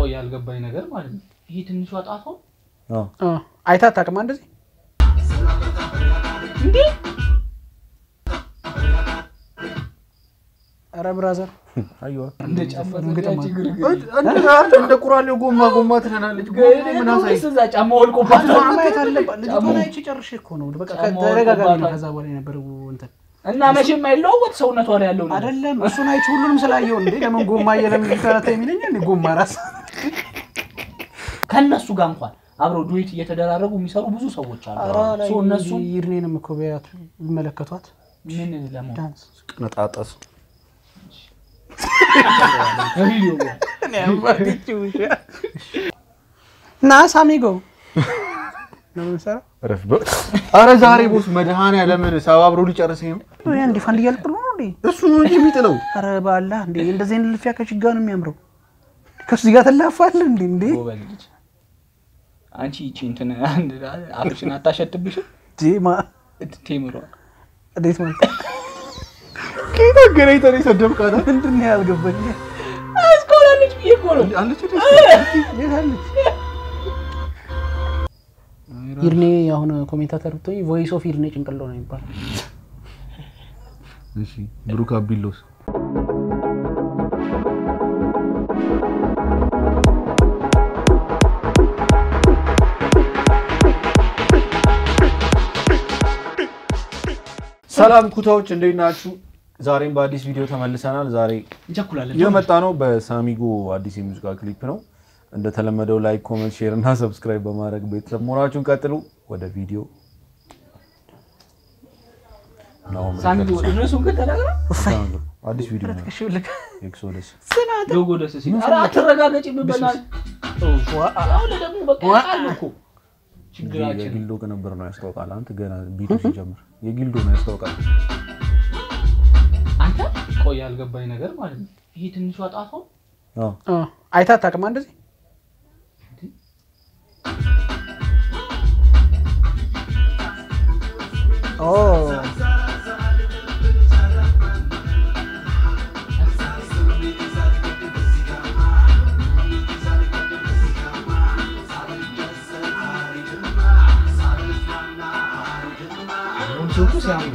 ቆይ ያልገባኝ ነገር ማለት ነው ይሄ ትንሿ ጣቷ አዎ አይታ አታውቅም እንደዚህ እንዴ ኧረ ብራዘር አየዋ እንደ ጫማ ግጥም ዘጋች አለ። ግርግር እንደ ቁራሌው ጎማ ጎማ ትለናለች። ምን አሳይ እዛ ጫማ ወልቆባት ልጅቷን ማየት አለባት ልጅቷን ጫማው- አይቼ ጨርሼ እኮ ነው በቃ ጫማው ተደጋጋሚ ነው ወልቆባታል። ከዛ በኋላ የነበረው እንትን እና መቼም አይለወጥ ሰውነቷ ላይ ያለው ነገር አይደለም እሱን አይቼ ሁሉንም ስላየው እንዴ ለምን ጎማ እየለምን ሊተረታ የሚለኝ እንዴ ጎማ ራስ ከእነሱ ጋር እንኳን አብረው ዱዌት እየተደራረጉ የሚሰሩ ብዙ ሰዎች አሉ ሶ እነሱ ይርኔንም እኮ ቢያቱ ይመለከቷት ምን ለመሆን ዳንስ ቅንጣጠስ በቪዲዮ ና ሳሚጎ ነው የምንሰራው ረፍ በ- ኧረ ዛሬ ቦስ መድኃኒዓለምን ሰባብሮ ሊጨርሰኝ ነው። ያ እንዲ ፋንድ እያልቅ ነው እንዴ እሱ ነው እንጂ የሚጥለው ኧረ ባላ እንዴ እንደዚህ አይነት ልፊያ ከችጋ ነው የሚያምረው ከሱ ጋር ትላፋለህ እንዴ እንዴ ጎበዝ ልጅ አንቺ ይቺ እንትን አንድ አፍሽን አታሸትብሽም ጄማ ቴምሯ እንዴት ማለት ከየት አገናኝተህ ነው የሰደብካት? ምንድን ነው ያልገባኝ እስኮላለች ብዬ እኮ ነው አለች እንዴ? የት አለች ይርኔ አሁን ኮሜንታተር ብትሆኝ ቮይስ ኦፍ ይርኔ ጭንቅሎ ነው የሚባለው እሺ ብሩክ አቢሎስ ሰላም ኩታዎች እንዴት ናችሁ? ዛሬም በአዲስ ቪዲዮ ተመልሰናል። ዛሬ እንቸኩላለን የመጣ ነው በሳሚጎ አዲስ የሙዚቃ ክሊፕ ነው። እንደተለመደው ላይክ፣ ኮመንት፣ ሼር እና ሰብስክራይብ በማድረግ ቤተሰብ መሆናችሁን ቀጥሉ። ወደ ቪዲዮ ነው ሳሚ እነሱን ግን ተናግራ ሳሚጎ አዲስ ቪዲዮ ነው እሺ ልክ ኤክሶደስ ሎጎ ደስ ሲል ኧረ አትረጋገጭ ብበናል አሁን ደግሞ በቃ ያውቃሉ እኮ ችግራችን የጊልዶ ቅንብር ነው ያስታውቃል። አንተ ገና ቢቱ ሲጀምር የጊልዶ ነው ያስታውቃል። አንተ ቆይ ያልገባኝ ነገር ማለት ነው ይሄ ትንሿ ጣቷ አዎ አይታ አታውቅም እንደዚህ ኦ ሱቁ ሲያምር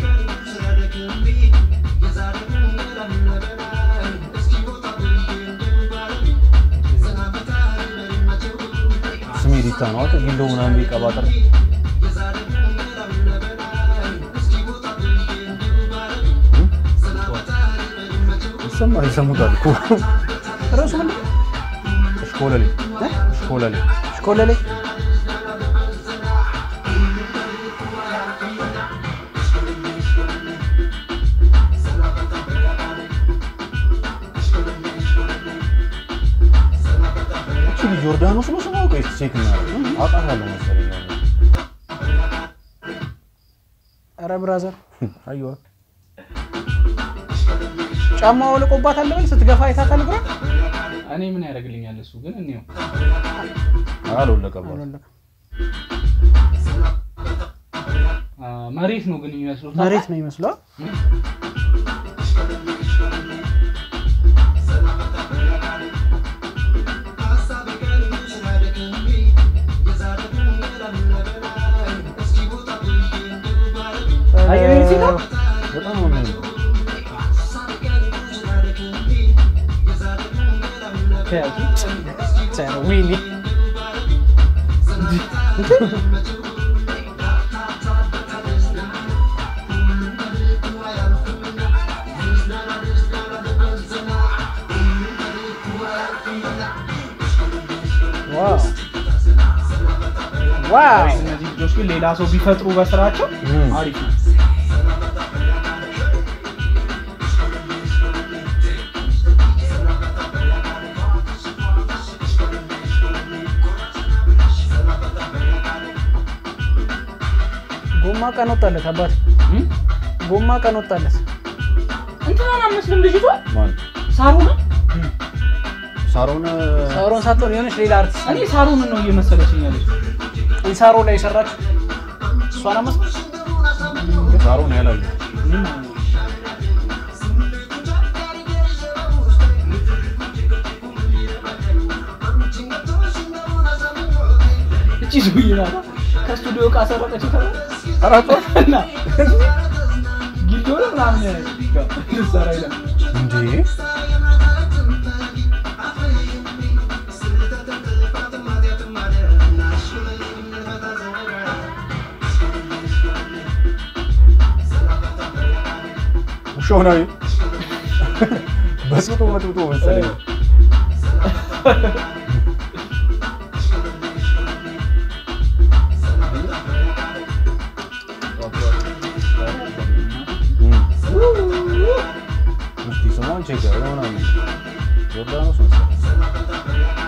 ስሜ ዲታ ነው። አንተ ጊልዶ ምናምን ቢቀባጥር ይሰማል፣ ይሰሙታል እኮ ርዕሱ ምንድን ነው እሽኮለሌ እሽኮለሌ ሽኮለሌ እቺ ልጅ ዮርዳኖስ ነው ስሟ? ቆይ እስኪ ቼክ እናድርግ። አውቃታለሁ መሰለኝ። ኧረ ብራዘር አየዋ ጫማ ወልቆባት አለ በል ስትገፋ አይታታል ግራ እኔ ምን ያደርግልኛል እሱ ግን እኔው አልወለቀባት። አ፣ መሬት ነው ግን የሚመስሉት መሬት ነው ይመስለው አየሁ ይሄ ሲጋ በጣም ነው የሚያምረው። ዊሊ ዋው ዋው እነዚህ ልጆች ግን ሌላ ሰው ቢፈጥሩ በስራቸው እም። አሪፍ ነው ጎማ ቀን ወጣለት አባት እም? ጎማ ቀን ወጣለት እንትናን አመስልም ልጅቷ ማን ሳሩን ሳሮን ሳሮን ሳትሆን የሆነች ሌላ አርቲስት እኔ ሳሩንን ነው እየመሰለችኝ ያለች ኢንሳሮ ላይ የሰራች እሷን አመስል ሳሮን ያላዩ እቺ ሰውዬ ናታ ከስቱዲዮ ዕቃ ሰረቀች ተባለ አራቷ እና ጊልዶ ነው ምናምን ልትሰራ ይላል እንዴ ውሻው ነው በስቶ መጥቶ መሰለኝ እስቲ ስሟን ቼክ ያደርግ ምናምን ዮርዳኖስ መሰለኝ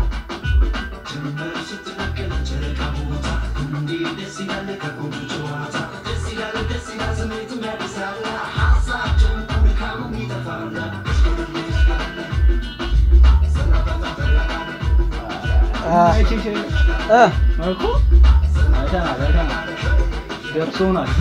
እ እኮ አይተናል አይተናል ደርሶናል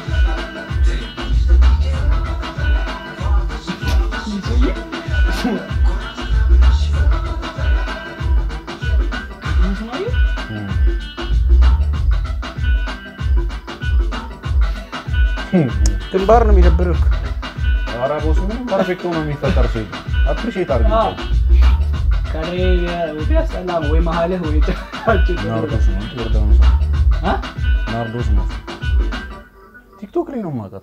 ግንባር ነው የሚደብርህ። ኧረ ቦሱ ምንም ፐርፌክት ሆኖ የሚፈጠር ሰው የለም። አፕሪሼት አድርግ ከሬ ወዲ ሰላም ወይ መሀልህ ወይ ጭራችን ናርዶስ ነው ዮርዳኖስ ነው ናርዶስ ነው ቲክቶክ ላይ ነው የማውቃት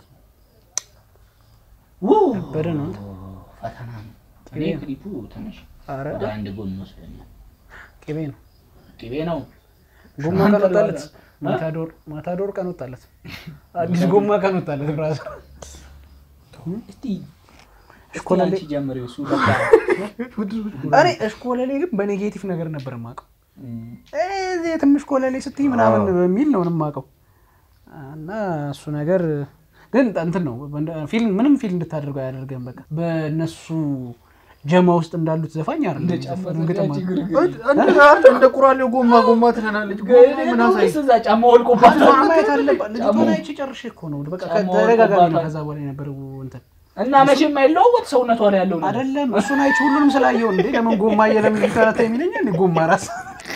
ከበደ ነው አንተ። ፈተና ነው እኔ ክሊፑ ትንሽ ኧረ ወደ አንድ ጎን ይመስለኛል ቅቤ ነው። ቅቤ ነው ጎማ ቀን ወጣለት። ማታዶር ማታዶር ቀን ወጣለት። አዲስ ጎማ ቀን ወጣለት። ብራዘር እስቲ እሽኮለሌ አንቺ ጀምሪው እሱ በቃ እኔ እሽኮለሌ ግን በኔጌቲቭ ነገር ነበር የማውቀው። እዚህ የትም እሽኮለሌ ስትይ ምናምን በሚል ነው የማውቀው። እና እሱ ነገር ግን እንትን ነው ፊልም ምንም ፊልም እንድታደርገው አያደርገም። በቃ በእነሱ ጀማ ውስጥ እንዳሉት ዘፋኝ አይደለም ግጥም አንተ እንደ ቁራሌው ጎማ ጎማ ትለናለች ምን አሳይ እዛ ጫማ ወልቆባት ማየት አለባት። ልጅቷን አይቼ ጨርሼ እኮ ነው በቃ ጫማው ተደጋጋሚ ነው ወልቆባታል። ከዛ በኋላ የነበረው እንትን እና መቼም አይለወጥ ሰውነቷ ላይ ያለው ነገር አይደለም እሱን አይቼ ሁሉንም ስላየው እንዴ ለምን ጎማ እየለምን ልታረታ የሚለኝ እንዴ ጎማ ራስ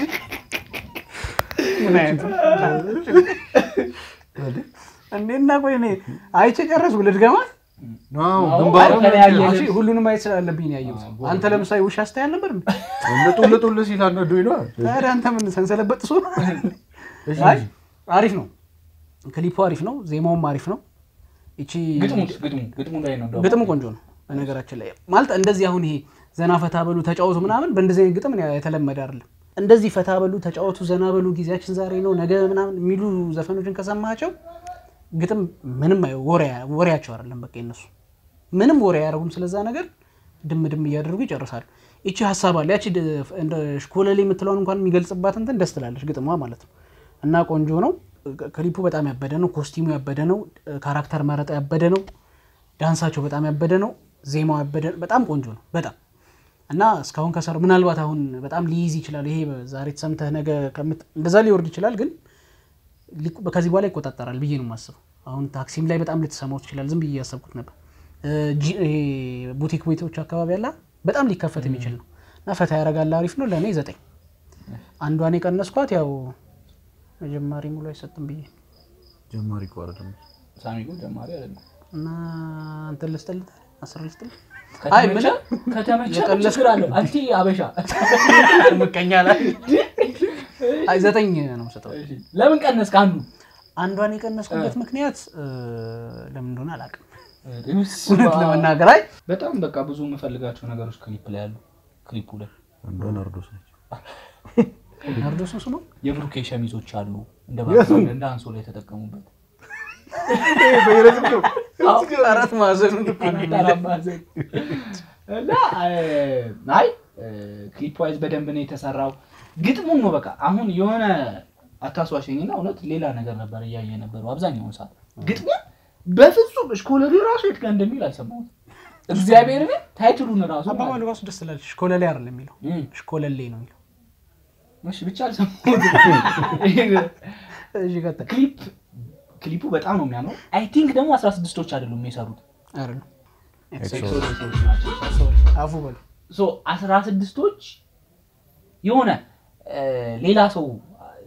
ምን አይነት እንዴ እና ቆይ እኔ አይቼ ጨረስኩ ልድገማት ግንባሩ ተለያየ እሺ ሁሉንም ማየት ስላለብኝ ነው ያየሁት አንተ ለምሳሌ ውሻ ስታይ አልነበር እንዴ ልጡል ልጡል ሲል አነዱኝ ነው ታዲያ አንተ ምን ሰንሰለበት ሱ አይ አሪፍ ነው ክሊፑ አሪፍ ነው ዜማውም አሪፍ ነው ይቺ ግጥሙ ግጥሙ ግጥሙ ላይ ነው እንደውም። ግጥሙ ቆንጆ ነው በነገራችን ላይ ማለት እንደዚህ አሁን ይሄ ዘና ፈታ በሉ ተጫወቱ ምናምን በእንደዚህ አይነት ግጥም የተለመደ አይደለም እንደዚህ ፈታ በሉ ተጫወቱ ዘና በሉ ጊዜያችን ዛሬ ነው ነገ ምናምን የሚሉ ዘፈኖችን ከሰማቸው ግጥም ምንም አይ- ወሬ- ወሬያቸው አይደለም በቃ የነሱ ምንም ወሬ አያደርጉም ስለዛ ነገር ድም ድም እያደረጉ ይጨርሳሉ ይቺ ሀሳብ አለ ያቺ ድ- እንደ ሽኮለሌ የምትለውን እንኳን የሚገልጽባት እንትን ደስ ትላለች ግጥሟ ማለት ነው እና ቆንጆ ነው ክሊፑ በጣም ያበደ ነው ኮስቲሙ ያበደ ነው ካራክተር መረጣ ያበደ ነው ዳንሳቸው በጣም ያበደ ነው ዜማው ያበደ በጣም ቆንጆ ነው በጣም እና እስካሁን ከሰሩ ምናልባት አሁን በጣም ሊይዝ ይችላል ይሄ ዛሬ ተሰምተህ ነገ ከምት እንደዛ ሊወርድ ይችላል ግን ሊቁ- ከዚህ በኋላ ይቆጣጠራል ብዬ ነው የማስበው አሁን ታክሲም ላይ በጣም ልትሰማው ትችላል ዝም ብዬ ያሰብኩት ነበር እ፣ ጂ- ይሄ ቡቲክ ቤቶች አካባቢ ያላ በጣም ሊከፈት የሚችል ነው እና ፈታ ያደርጋል አሪፍ ነው ለእኔ ዘጠኝ አንዷን የቀነስኳት ያው መጀማሪ ሙሉ አይሰጥም ብዬ ጀማሪ እኮ አይደለም ሳሚ ግን ጀማሪ አይደለም። እና እንትን ልስጥልህ አስር ልስጥልህ አይ ምን ከተመቸ ከተመቸ ምን የቀለስኩ- ችግር አለው? አንቲ አበሻ ምቀኛ ላይ አይ ዘጠኝ ነው የምሰጠው ለምን ቀነስክ? አንዱ አንዷን የቀነስኩበት ምክንያት እ፣ ለምን እንደሆነ አላውቅም እውነት ለመናገር አይ በጣም በቃ ብዙ የምፈልጋቸው ነገሮች ክሊፕ ላይ ያሉ ክሊፑ ላይ አንዷ ናርዶስ ነች ናርዶስ ነው ስሙ የብሩኬ ሸሚዞች አሉ እንደ ባክግራውንድ እንደ አንሶላ የተጠቀሙበት አራት ማዕዘኑ አራማዘን እና አይ ክሊፕ ዋይዝ በደንብ ነው የተሰራው። ግጥሙን ነው በቃ አሁን የሆነ አታስዋሸኝና እውነት ሌላ ነገር ነበር እያየ ነበረው አብዛኛውን ሰዓት ግጥሙ በፍጹም እሽኮለሌ ራሱ የት ጋር እንደሚል አልሰማሁትም። እግዚአብሔር ግን ታይትሉን ራሱ አባባሉ ራሱ ደስ ትላለች ሽኮለሌ አይደለም የሚለው እም፣ ሽኮለሌ ነው የሚለው እሺ ብቻ አልሰማሁትም። እሺ ቀጥል ክሊፕ ክሊፑ በጣም ነው የሚያምረው። አይ ቲንክ ደግሞ አስራ ስድስቶች አይደሉም የሰሩት አይደለም ኤክሶዶሶች ናቸው የሰሩት። ሶሪ አፉ በሉ ሶ አስራ ስድስቶች የሆነ እ፣ ሌላ ሰው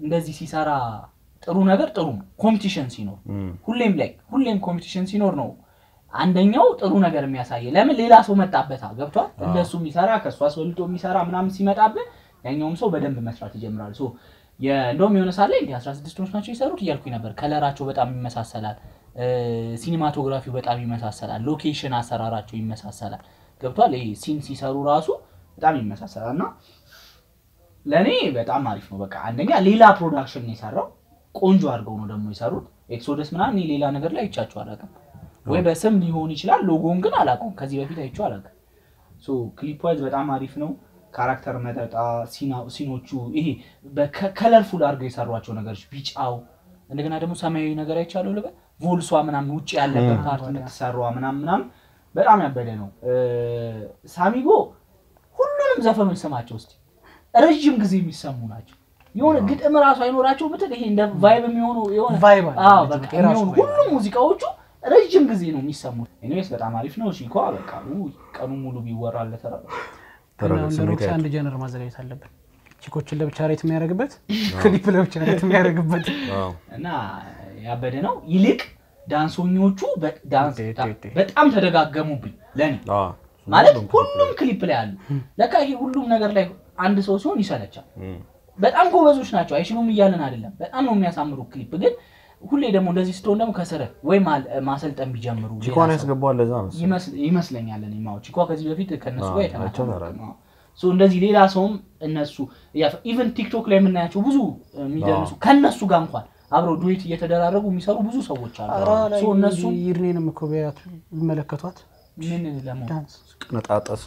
እንደዚህ ሲሰራ ጥሩ ነገር ጥሩ ነው። ኮምፒቲሽን ሲኖር ሁሌም ላይ ሁሌም ኮምፒቲሽን ሲኖር ነው አንደኛው ጥሩ ነገር የሚያሳየ። ለምን ሌላ ሰው መጣበታ ገብቷል። እንደሱ የሚሰራ ከእሱ አስበልጦ የሚሰራ ምናምን ሲመጣብህ ያኛውም ሰው በደንብ መስራት ይጀምራል። ሶ የ- እንደውም የሆነ ሳለ እንዲ 16 ቶኖች ናቸው የሰሩት እያልኩኝ ነበር። ከለራቸው በጣም ይመሳሰላል። ሲኒማቶግራፊው በጣም ይመሳሰላል። ሎኬሽን አሰራራቸው ይመሳሰላል። ገብቷል። ይሄ ሲን ሲሰሩ ራሱ በጣም ይመሳሰላል እና ለእኔ በጣም አሪፍ ነው። በቃ አንደኛ ሌላ ፕሮዳክሽን ነው የሰራው። ቆንጆ አድርገው ነው ደግሞ የሰሩት። ኤክሶደስ ምናምን እኔ ሌላ ነገር ላይ አይቻቸው አላውቅም። ወይ በስም ሊሆን ይችላል፣ ሎጎን ግን አላውቀውም። ከዚህ በፊት አይቼው አላውቅም። ሶ ክሊፕ ዋይዝ በጣም አሪፍ ነው። ካራክተር መጠጣ ሲና- ሲኖቹ ይሄ በከለርፉል አድርገው የሰሯቸው ነገሮች ቢጫው፣ እንደገና ደግሞ ሰማያዊ ነገር አይቻለሁ ልበል ቮልሷ ምናምን ውጭ ያለበት ፓርት የምትሰሯ ምናምን ምናምን በጣም ያበደ ነው። እ፣ ሳሚጎ ሁሉንም ዘፈኖች ስማቸው እስኪ ረዥም ጊዜ የሚሰሙ ናቸው። የሆነ ግጥም ራሱ አይኖራቸው ብትል ይሄ እንደ ቫይብ የሚሆኑ የሆነ ቫይብ አለ። አዎ፣ በቃ የራሱ የሚሆኑ ቫይብ ሁሉም ሙዚቃዎቹ ረዥም ጊዜ ነው የሚሰሙት። ኤኒዌይስ በጣም አሪፍ ነው። ሺኳ በቃ ውይ፣ ቀኑ ሙሉ ቢወራለት ራ ተረጋግ፣ እና እንደ ስሜት ሮክስ ያዝ። አንድ ጀነር ማዘጋጀት አለብን። ቺኮችን ለብቻ ሬት የሚያደርግበት ክሊፕ ለብቻ ሬት የሚያደርግበት አዎ። እና ያበደ ነው። ይልቅ ዳንሶኞቹ በ- ዳንስ ቴ- ቴ- ቴ። በጣም ተደጋገሙብኝ ለኔ አዎ። ማለት ሁሉም ክሊፕ ላይ አሉ። ለካ ይሄ ሁሉም ነገር ላይ አንድ ሰው ሲሆን ይሰለቻል። እም። በጣም ጎበዞች ናቸው፣ አይችሉም እያለን አይደለም። በጣም ነው የሚያሳምሩ ክሊፕ። ግን ሁሌ ደግሞ እንደዚህ ስትሆን ደግሞ ከስረ ወይ ማል- ማሰልጠን ቢጀምሩ ሌላ ቺኳን ሰው ያስገባዋል ለዛ መሰለኝ። ይመስል- ይመስለኛል። እኔ ማው ቺኳ ከዚህ በፊት ከእነሱ አዎ፣ ጋር አይቼው የተናገሩ አላውቅም። እንደዚህ ሌላ ሰውም እነሱ ኢቨን ቲክቶክ ላይ የምናያቸው ብዙ የሚደንሱ ከእነሱ ጋር እንኳን አብረው ዱዌት እየተደራረጉ የሚሰሩ ብዙ ሰዎች አሉ። ኧረ ላይ ሶ እነሱ ይርኔንም እኮ ቢያቱ ይመለከቷት ምን ለመሆን ዳንስ ቅነጣጠስ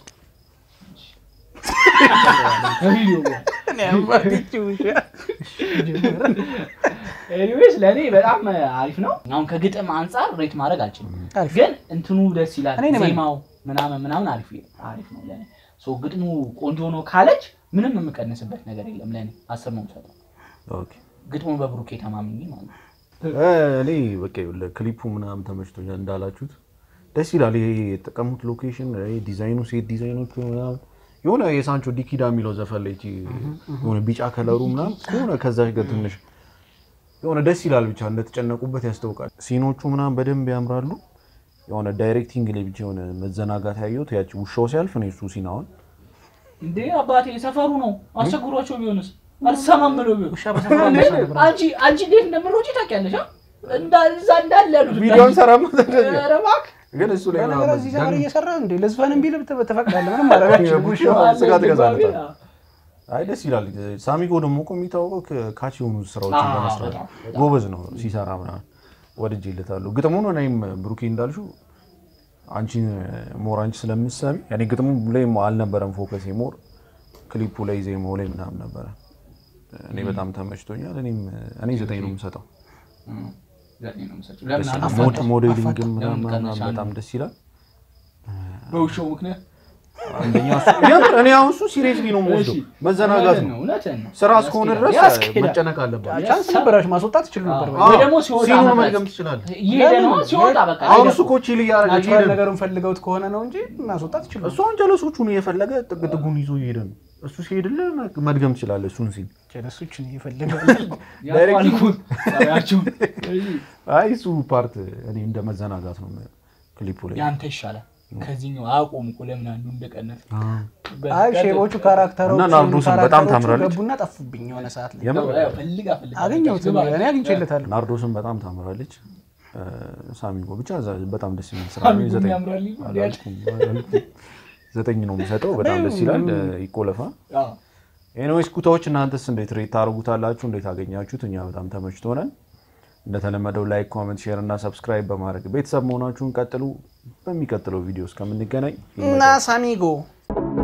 ከቪዲዮ ጋር ኤኒዌይስ ለእኔ በጣም አሪፍ ነው። አሁን ከግጥም አንጻር ሬት ማድረግ አልችልም፣ አሪፍ። ግን እንትኑ ደስ ይላል። እኔ ነኝ ዜማው ምናምን ምናምን አሪፍ አሪፍ ነው ለእኔ። ሶ ግጥሙ ቆንጆ ነው ካለች ምንም የምቀንስበት ነገር የለም ለእኔ አስር ነው የምሰጠው። ኦኬ። ግጥሙን በብሩኬ ተማምኜ ማለት ነው። እ፣ እኔ በቃ ይኸውልህ ክሊፑ ምናምን ተመችቶኛል እንዳላችሁት ደስ ይላል። ይሄ የተጠቀሙት ሎኬሽን ይሄ ዲዛይኑ ሴት ዲዛይኖቹ ምናምን የሆነ የሳንቾ ዲኪዳ የሚለው ዘፈን ላይ ይቺ የሆነ ቢጫ ከለሩ ምናምን የሆነ ከዛች ጋር ትንሽ የሆነ ደስ ይላል። ብቻ እንደተጨነቁበት ያስታውቃል። ሲኖቹ ምናምን በደንብ ያምራሉ። የሆነ ዳይሬክቲንግ ላይ ብቻ የሆነ መዘናጋት ያየሁት ያቺ ውሻው ሲያልፍ ነው እሱ ሲናውን እንዴ አባቴ ሰፈሩ ነው አስቸግሯቸው ቢሆንስ አልሰማም ብሎ ቢሆን ውሻ በሰፈሩ እንዴ? አንበሳ ነበር። አንቺ አንቺ እንዴት እንደምሮጪ ታውቂያለሽ? አ? እንዳ- እዛ እንዳለ ያሉት ቪዲዮን ሰራ ኧረ እባክህ ግን እሱ ላይ በነገር ምናምን እዚህ ሰፈር እየሰራ እንዴ ለዝፈንም ቢል ተፈቅዳለ ምንም ማድረጋችን ውሻው ስጋ ትገዛለታል። አዎ። አይ ደስ ይላል። ሳሚጎ ደግሞ እኮ የሚታወቀው ከ- ካች የሆኑ ስራዎችን አዎ፣ በመስራት በጣም፣ በጣም። ጎበዝ ነው ሲሰራ ምናምን ወድጄለታለሁ። ግጥሙን እኔም ብሩኬ እንዳልሽው አንቺ ሞር አንቺ ስለምትሰሚ እኔ ግጥሙ ላይ አልነበረም ፎከስ ሞር ክሊፑ ላይ ዜማው ላይ ምናምን ነበረ። እኔ በጣም ተመችቶኛል። እኔም እኔ ዘጠኝ ነው የምሰጠው። እም፣ ዘጠኝ ነው የምሰጪው። ደስ ለምን ይላል። አልመጣም? ሞድ- ሞዴሊንግም ለምን ምናምን ቀነሻ? በጣም ደስ ይላል። በውሻው ምክንያት አንደኛ እሱ የምር እኔ አሁን እሱ ሲሪየስሊ ነው የምወስደው። እሺ፣ መዘናጋት እውነትህን ነው። እውነትህን ነው። ስራ እስከሆነ ድረስ ያስኬዳል። መጨነቅ አለባት። ቻንስ ነበራችሁ ማስወጣት ትችሉ ነበር። አዎ። ወይ ደግሞ ሲወጣ ሲኑን መቅረጽ። መድገም ትችላለህ። እየሄደ ነው ሲወጣ በቃ አሁን ሄደ እሱ እኮ። እኮ ቺል እያደረገ ናቹራል እየሄደ ነው። ነገሩን ፈልገውት ከሆነ ነው እንጂ ማስወጣት ትችሉ እሱ አሁን ጀለሶቹን እየፈለገ ጥግ ጥጉን ይዞ እየሄደ ነው። እሱ ሲሄድልህ መድገም ትችላለህ። እሱን ሲል ጀለሶችን እየፈለገ ያውቀዋል እኮ ጸባያቸውን። አይ እሱ ፓርት እኔ እንደ መዘናጋት ነው የማየው ክሊፑ ላይ ያንተ ይሻላል ከዚህኛው አያውቁም እኮ ለምን አንዱ እንደቀነሰ አይ ሼቦቹ ካራክተሮቹ እና ናርዶስን በጣም ካራክተሮቹ ታምራለች። ገቡና ጠፉብኝ የሆነ ሰዓት ላይ የምር ፈልጋ ፈልጋ አገኘሁት ግባ። እኔ አግኝቼለታለሁ ናርዶስን በጣም ታምራለች። ሳሚጎ ብቻ ዛ- በጣም ደስ የሚል ስራ ሳሚጎ ነው። ዘጠኝ ያምራል ይላል። አላልኩም፣ አላልኩም። ዘጠኝ ነው የሚሰጠው። በጣም ደስ ይላል። ይቆለፋ አዎ። ኤኒዌይስ ኩታዎች እናንተስ እንዴት ሬት ታደርጉታላችሁ? እንዴት አገኛችሁት? እኛ በጣም ተመችቶናል። እንደተለመደው ላይክ፣ ኮመንት፣ ሼር እና ሰብስክራይብ በማድረግ ቤተሰብ መሆናችሁን ቀጥሉ። በሚቀጥለው ቪዲዮ እስከምንገናኝ እና ሳሚጎ